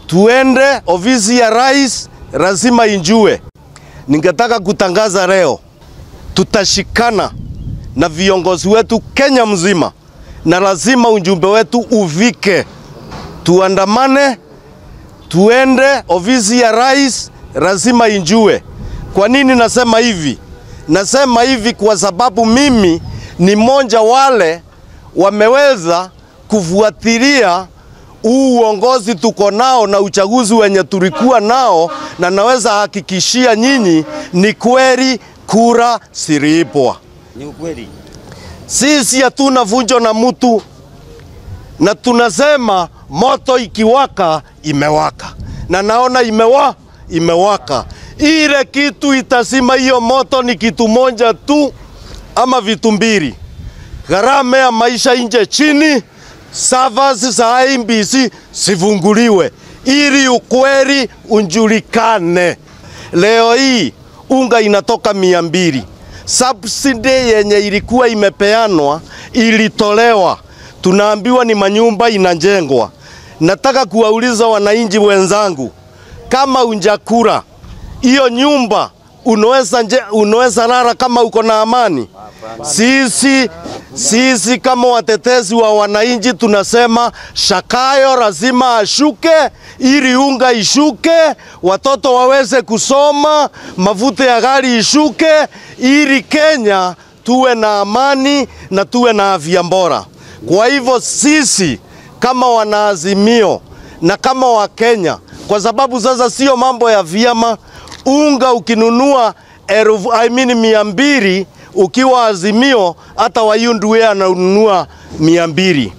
tuende ofisi ya rais, lazima injue. Ningetaka kutangaza leo, tutashikana na viongozi wetu Kenya mzima, na lazima ujumbe wetu uvike, tuandamane, tuende ofisi ya rais, lazima injue. Kwa nini nasema hivi? Nasema hivi kwa sababu mimi ni mmoja wale wameweza kufuatilia huu uongozi tuko nao na uchaguzi wenye tulikuwa nao, na naweza hakikishia nyinyi ni kweli kura siliipwa. Ni ukweli. Sisi hatuna vunjo na mtu, na tunasema moto ikiwaka imewaka, na naona imewa imewaka. Ile kitu itasima hiyo moto ni kitu moja tu ama vitu mbili: gharama ya maisha nje chini, servers za IEBC sifunguliwe ili ukweli unjulikane. Leo hii unga inatoka mia mbili subsidy yenye ilikuwa imepeanwa ilitolewa, tunaambiwa ni manyumba inajengwa. Nataka kuwauliza wananchi wenzangu, kama unjakura hiyo nyumba unaweza nje, unaweza lala kama uko na amani? Sisi, sisi kama watetezi wa wananchi tunasema Shakayo lazima ashuke ili unga ishuke, watoto waweze kusoma, mafuta ya gari ishuke, ili Kenya tuwe na amani na tuwe na afya bora. Kwa hivyo sisi kama wanaazimio na kama Wakenya, kwa sababu sasa sio mambo ya vyama, unga ukinunua elfu I mean mia mbili ukiwa Azimio, hata Wayundwe ananunua mia mbili.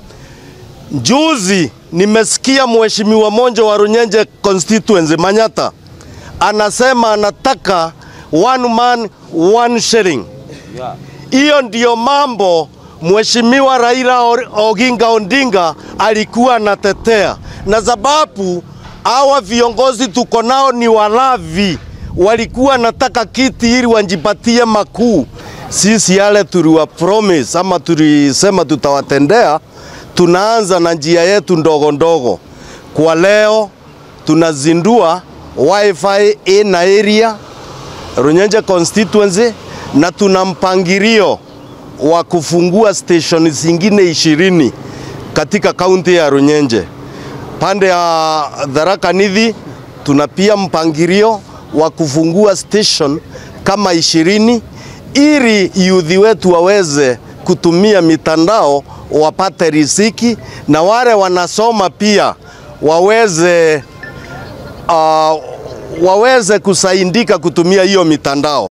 Juzi nimesikia mheshimiwa Monjo wa Runyenje constituency Manyata anasema anataka one man one shilling. Yeah. Hiyo ndiyo mambo mheshimiwa Raila Oginga Odinga alikuwa anatetea, na sababu hawa viongozi tuko nao ni walavi, walikuwa nataka kiti ili wanjipatie makuu. Sisi yale tuliwa promise ama tulisema tutawatendea, tunaanza na njia yetu ndogo ndogo. Kwa leo tunazindua wifi in area Runyenje constituency na tuna mpangilio wa kufungua station zingine ishirini katika kaunti ya Runyenje. Pande ya Tharaka Nithi tuna pia mpangilio wa kufungua station kama ishirini ili youth wetu waweze kutumia mitandao wapate riziki na wale wanasoma pia waweze uh, waweze kusaidika kutumia hiyo mitandao.